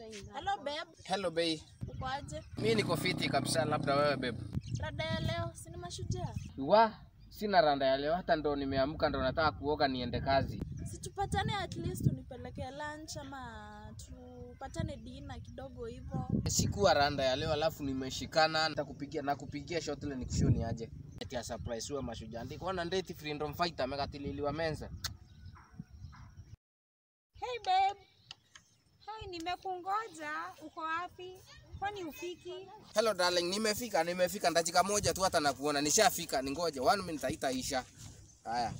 Hello babe, Hello bei. uko aje? Mi niko fiti kabisa, labda wewe babe. Rada ya leo si ni mashujaa? Wa, sina randa ya leo, hata ndo nimeamka ndo nataka kuoga niende kazi. Si tupatane at least unipeleke lunch ama tupatane dina kidogo hivyo. Sikuwa randa ya leo, alafu nimeshikana, nitakupigia nakupigia shot ile nikushoni aje. Eti ya surprise wewe mashujaa. Ndiko na ndeti freedom fighter amekatililiwa menza. Hey babe. Hai, nimekungoja. Uko wapi? Kwani ufiki? Hello darling, nimefika, nimefika dakika moja tu hata nakuona. Nishafika, ningoje. One minute haitaisha. Haya.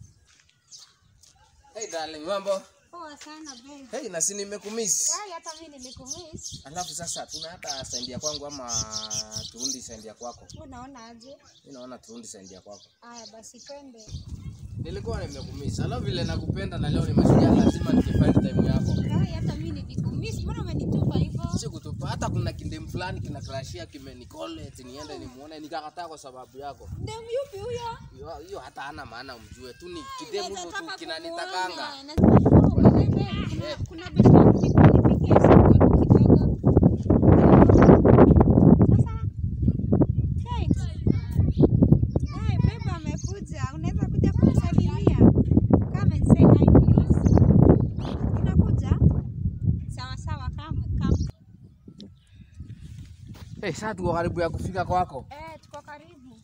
Hey darling, mambo? Poa sana babe. Hey, na si nimekumiss. Hai, hata mimi nilikumiss. Alafu sasa tuna hata sendi ya kwangu ama turundi sendi ya kwako? Wewe unaona aje? Mimi naona turundi sendi ya kwako. Aya basi twende. Nilikuwa nimekumisa. Alafu vile nakupenda na leo ni mashujaa, lazima nikifind time yako. Hai, hata mimi nilikumiss. Mbona umenitupa hivyo? Si kutupa hata kuna kindem fulani kina crashia kimenicall eti niende nimuone nikakataa kwa sababu yako. Ndem yupi huyo? Hiyo hiyo hata hana maana umjue tu ni kidem hivyo tu Nataka kinanitakanga. kumuona. Na- Oh, babe, kuna- Kuna besti yangu nipigie simu hapo kidogo. Sasa. Hey. Hey, babe amekuja. Unaweza kuja kumsalimia? Come and say hi please. Unakuja? Sawa sawa, come come. Eh, sasa tuko karibu ya kufika kwako. Eh, tuko karibu.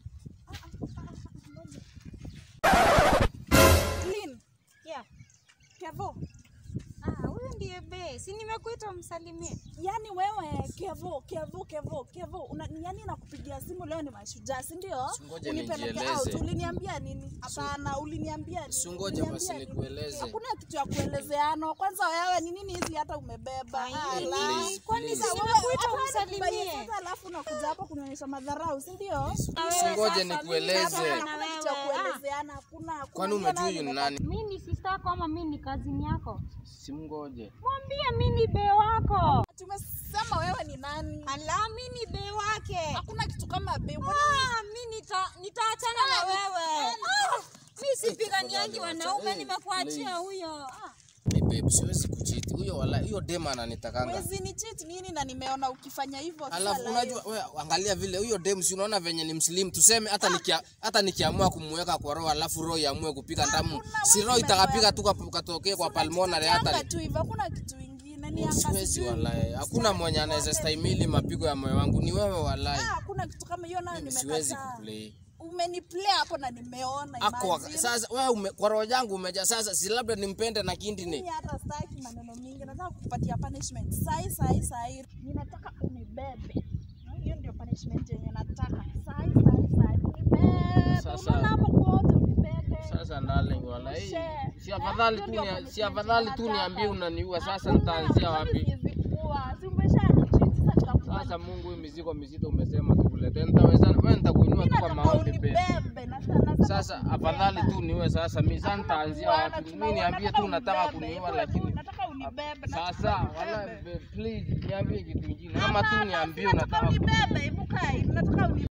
Clean. Yeah. Kevo. Ah, huyu ndiye be. Si nimekuita umsalimie. Yaani wewe Kevo, Kevo, Kevo, Kevo. Una, yaani nakupigia simu leo ni mashujaa, si ndio? Singoje Unipeleke nijieleze. out. Uliniambia nini? Hapana, uliniambia nini? Singoje basi Uliniambia nini? nikueleze. Hakuna kitu ya kuelezeano. Kwanza wewe ni nini hizi hata umebeba? Ai, Ala. please, Kwani please. si nimekuita Hapana, umsalimie? sasa alafu nakuja hapa kunionyesha madharau, si ndio? Singoje nikueleze. Hakuna kitu ya kuelezeana, hakuna. hakuna. Kwani Ndio umejua nani huyu ni nimepata- nani? Mi ni sister yako ama mi ni kazini yako? Simngoje. Mwambie mi ni be wako. Tumesema wewe ni nani? Ala, mi ni be wake. Hakuna kitu kama be. Ah, mi nita nitaachana na wewe. Ah, mi sipiganiangi wanaume, Eh, nimekuachia please. huyo. Ah, Hey babe, siwezi kuchiti. Huyo wala hiyo dema ananitakanga. Wezi ni cheat nini na nimeona ukifanya hivyo sasa Alafu live. unajua wewe angalia vile huyo dem si unaona venye ni mslim tuseme hata nikia, hata nikiamua kumweka kwa roho alafu roho iamue kupika ndamu Hakuna si wewe roho umefanya. itakapiga tu kwa- katokee kwa pulmonary Anga hata tu hivyo, hakuna kitu ingine. Ni anga siwezi sijui. walai. Hakuna mwenye anaweza stahimili mapigo ya moyo wangu ni wewe walai. Ah, hakuna kitu kama hiyo nayo Mimi siwezi nimekataa. kuplay. Umeniplay hapo na nimeona. Ako imagine. sasa wewe ume, kwa roho yangu umeja sasa si labda nimpende na kindi Mimi ni. hata sitaki maneno mingi, nataka kukupatia punishment sai sai sai. Ninataka unibebe. Na Hiyo ndio punishment yenye nataka. Sai sai sai. Unibebe. Sasa- Unaona hapo kwote unibebe. Sasa darling walai. Share. Si afadhali Eh, tu hiyo ni ndio si afadhali tu punishment niambie nataka. unaniua sasa Hakuna, nitaanzia afadhali wapi? siwezi kuwa. Si umeshanicheat, sasa nitakufanya Sasa Mungu hii mizigo mizito umesema tukuletee. Nitaweza wewe nitakuinua Mimi tu kwa nataka maombi pe. unibebe. Nataka- nataka Sasa kunibeba. afadhali tu niwe sasa mimi sasa Hakuna nitaanzia kuuana, wapi? Mimi tunauana, niambie tu nataka unibebe. kuniua Hivyo tu, lakini nataka unibebe. nataka sasa unibebe. wala please niambie kitu kingine ama tu Hapana, niambie si nataka unataka unibebe. Hebu kaa hivi, nataka unibebe.